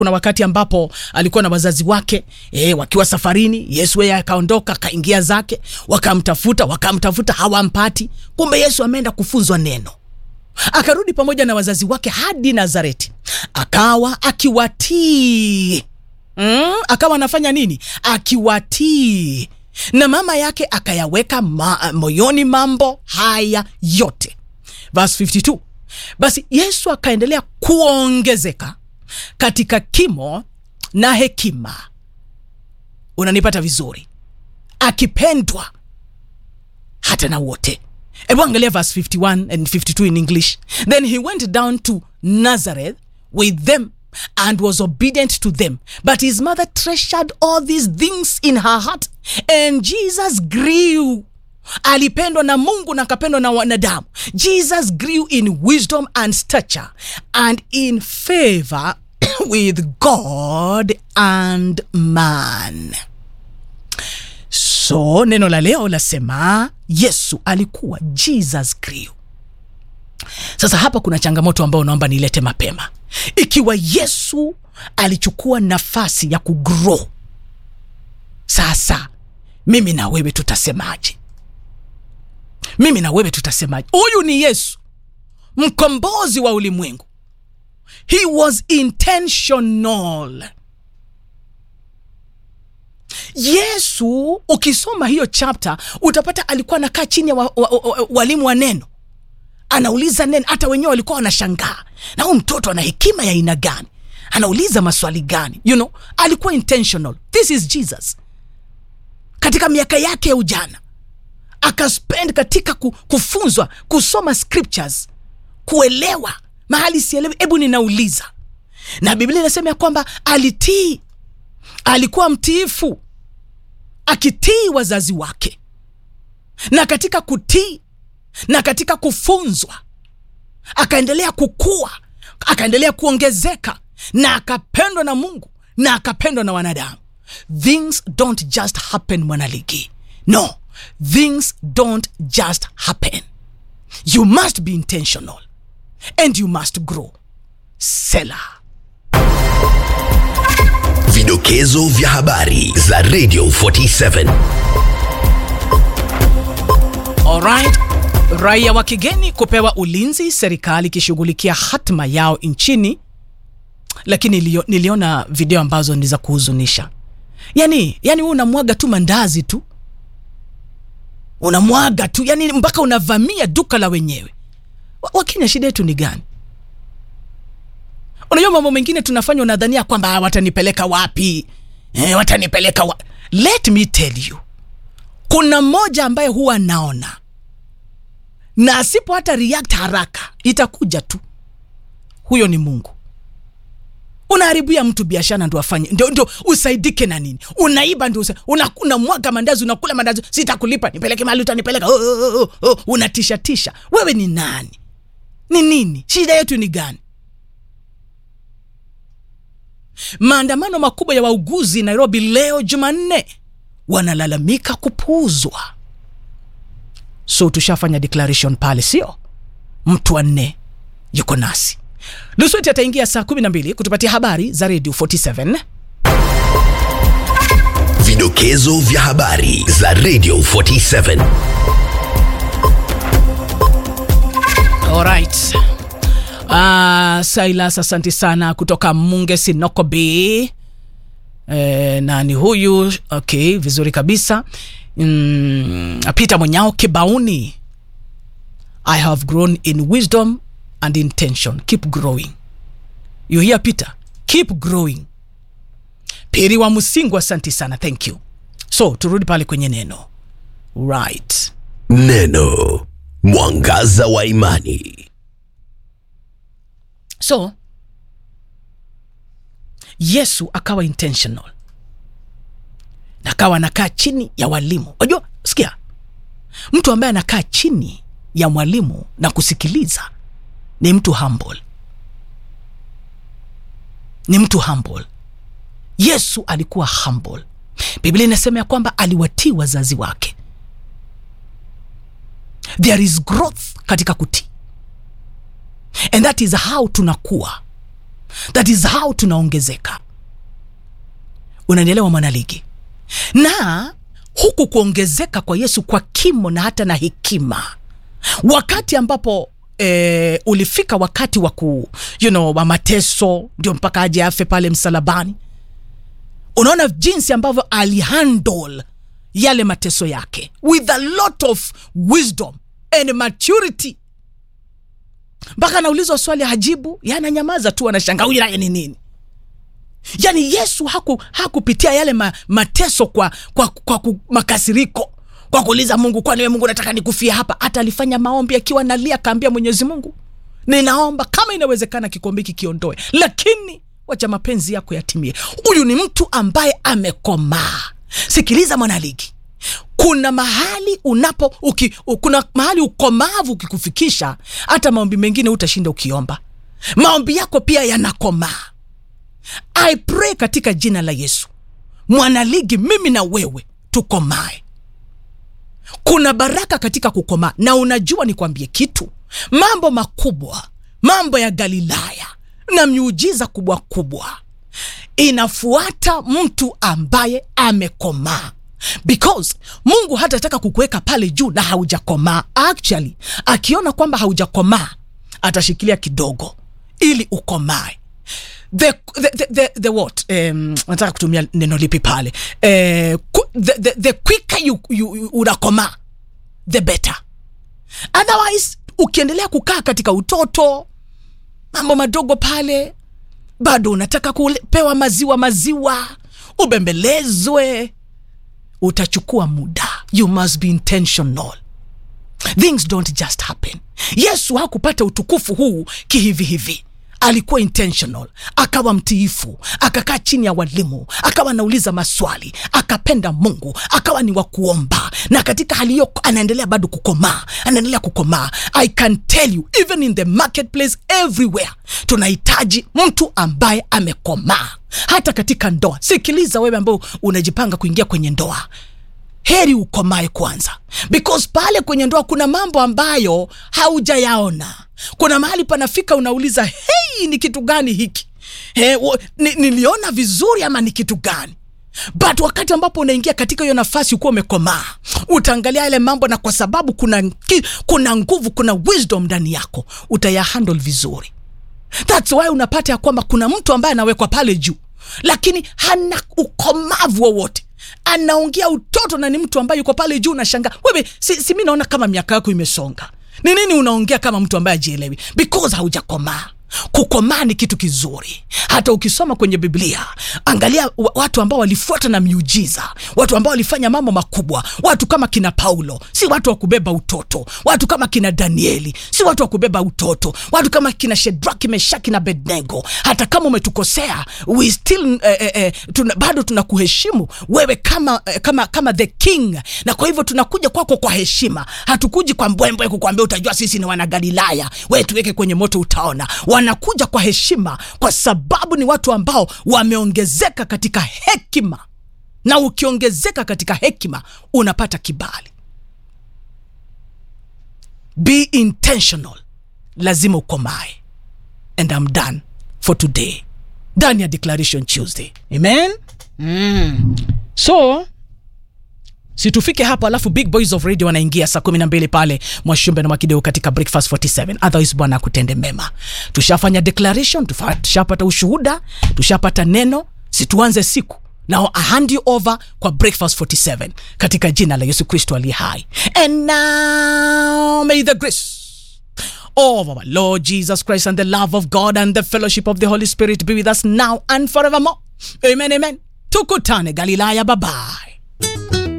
kuna wakati ambapo alikuwa na wazazi wake e, wakiwa safarini yesu yeye akaondoka akaingia zake wakamtafuta wakamtafuta hawampati kumbe yesu ameenda kufunzwa neno akarudi pamoja na wazazi wake hadi nazareti akawa akiwatii mm, akawa anafanya nini akiwatii na mama yake akayaweka ma, moyoni mambo haya yote verse 52 basi yesu akaendelea kuongezeka katika kimo na hekima unanipata vizuri akipendwa hata na wote hebu angalia verse 51 and 52 in english then he went down to nazareth with them and was obedient to them but his mother treasured all these things in her heart and jesus grew alipendwa na mungu na akapendwa na wanadamu jesus grew in wisdom and stature and in favor with god and man so neno la leo lasema yesu alikuwa jesus grew sasa hapa kuna changamoto ambayo naomba nilete mapema ikiwa yesu alichukua nafasi ya kugrow sasa mimi na wewe tutasemaje mimi na wewe tutasemaje huyu ni yesu mkombozi wa ulimwengu he was intentional yesu ukisoma hiyo chapter utapata alikuwa anakaa chini ya wa, wa, wa, wa, walimu wa neno anauliza neno hata wenyewe walikuwa wanashangaa na huyu mtoto ana hekima ya aina gani anauliza maswali gani you know alikuwa intentional this is jesus katika miaka yake ya ujana akaspend katika ku, kufunzwa kusoma scriptures kuelewa mahali sielewi hebu ninauliza na biblia inasema ya kwamba alitii alikuwa mtiifu akitii wazazi wake na katika kutii na katika kufunzwa akaendelea kukua akaendelea kuongezeka na akapendwa na mungu na akapendwa na wanadamu things don't just happen mwanaligi no things don't just happen you must be intentional and you must grow sela Vidokezo vya habari za Radio 47. Alright. Raia wa kigeni kupewa ulinzi, serikali ikishughulikia hatma yao nchini. Lakini nilio, niliona video ambazo ni za kuhuzunisha. Yani, yani wewe unamwaga tu mandazi tu, unamwaga tu, yani mpaka unavamia duka la wenyewe. Wa- Wakenya, shida yetu ni gani? Unajua mambo mengine tunafanya, unadhania kwamba "Ah, watanipeleka wapi? Eh, watanipeleka wa... Let me tell you, kuna mmoja ambaye huwa naona na asipo hata react haraka itakuja tu huyo ni mungu unaharibia mtu biashara ndo afanye ndio, ndio usaidike na nini unaiba ndio usa- una, unamwaga mandazi unakula mandazi sitakulipa nipeleke mahali utanipeleka oh, oh, oh, oh. unatishatisha wewe ni nani ni nini shida yetu ni gani maandamano makubwa ya wauguzi nairobi leo jumanne wanalalamika kupuuzwa so tushafanya declaration pale sio mtu wa nne yuko nasi lusweti ataingia saa 12 kutupatia habari za radio 47 Vidokezo vya habari za Radio 47. alright uh, silas asante sana kutoka munge sinoko b e, nani huyu okay vizuri kabisa mm, peter mwenyao kibauni i have grown in wisdom and intention keep growing you hear peter keep growing piri wa msingu asante sana thank you so turudi pale kwenye neno right Neno mwangaza wa imani. so yesu akawa intentional na akawa anakaa chini ya walimu unajua sikia mtu ambaye anakaa chini ya mwalimu na kusikiliza ni mtu humble ni mtu humble yesu alikuwa humble biblia inasema ya kwamba aliwatii wazazi wake there is growth katika kutii and that is how tunakuwa that is how tunaongezeka unanielewa mwanaligi na huku kuongezeka kwa yesu kwa kimo na hata na hekima wakati ambapo e, ulifika wakati wa ku you know, wa mateso ndio mpaka aje afe pale msalabani unaona jinsi ambavyo alihandle yale mateso yake with a lot of wisdom and maturity mpaka anaulizwa swali hajibu yananyamaza tu anashanga huyu naye ni nini yaani yesu haku hakupitia yale ma, mateso kwa, kwa, kwa, kwa makasiriko kwa kuuliza mungu kwani we mungu nataka nikufia hapa hata alifanya maombi akiwa nalia akaambia mwenyezi mungu ninaomba kama inawezekana kikombe hiki kiondoe lakini wacha mapenzi yako yatimie huyu ni mtu ambaye amekomaa sikiliza mwanaligi kuna mahali unapo uki, u- kuna mahali ukomavu ukikufikisha hata maombi mengine utashinda ukiomba maombi yako pia yanakomaa i pray katika jina la yesu mwanaligi mimi na wewe tukomae kuna baraka katika kukomaa na unajua nikwambie kitu mambo makubwa mambo ya galilaya na miujiza kubwa kubwa inafuata mtu ambaye amekomaa because mungu hatataka kukuweka pale juu na haujakomaa actually akiona kwamba haujakomaa atashikilia kidogo ili ukomae the, the, the, the, the what um, nataka kutumia neno lipi pale eh, ku- the, the, the quicker you, you, you unakomaa the better otherwise ukiendelea kukaa katika utoto mambo madogo pale bado unataka kupewa maziwa maziwa ubembelezwe utachukua muda you must be intentional things don't just happen yesu hakupata utukufu huu kihivi hivi alikuwa intentional akawa mtiifu akakaa chini ya walimu akawa anauliza maswali akapenda mungu akawa ni wa kuomba na katika hali hiyo anaendelea bado kukomaa anaendelea kukomaa i can tell you even in the marketplace everywhere tunahitaji mtu ambaye amekomaa hata katika ndoa sikiliza wewe ambao unajipanga kuingia kwenye ndoa heri ukomae kwanza because pale kwenye ndoa kuna mambo ambayo haujayaona kuna mahali panafika unauliza hei ni kitu gani hiki He, wo, ni, niliona vizuri ama ni kitu gani but wakati ambapo unaingia katika hiyo nafasi ukuwa umekomaa utaangalia yale mambo na kwa sababu kuna, ki- kuna nguvu kuna wisdom ndani yako utayahandle vizuri thats why unapata ya kwamba kuna mtu ambaye anawekwa pale juu lakini hana ukomavu wowote anaongea utoto na ni mtu ambaye yuko pale juu nashanga wewe si, si mi naona kama miaka yako imesonga ni nini unaongea kama mtu ambaye ajielewi because haujakomaa kukomaa ni kitu kizuri hata ukisoma kwenye biblia angalia wa- watu ambao walifuata na miujiza watu ambao walifanya mambo makubwa watu kama kina paulo si watu wa kubeba utoto watu kama kina danieli si watu wa kubeba utoto watu kama kina shedraki meshaki na bednego hata kama umetukosea we still eh, eh, eh, tuna, bado tunakuheshimu wewe kama, eh, kama kama the king na kwa hivyo tunakuja kwako kwa heshima hatukuji kwa mbwembwe kukwambia utajua sisi ni wanagalilaya we tuweke kwenye moto utaona wanakuja kwa heshima kwa sababu ni watu ambao wameongezeka katika hekima na ukiongezeka katika hekima unapata kibali be intentional lazima ukomae and I'm done for today ndani ya declaration tuesday amen mm. so situfike hapo alafu big boys of radio wanaingia saa kumi na mbili pale mwashumbe na mwakideu katika breakfast 47 otherwise bwana akutende mema tushafanya declaration tufa- tushapata ushuhuda tushapata neno situanze siku now I hand you over kwa breakfast 47 katika jina la yesu kristo aliye hai and now may the grace of our Lord Jesus Christ and the love of God and the fellowship of the Holy Spirit be with us now and forevermore. Amen, amen. Tukutane Galilaya, bye bye.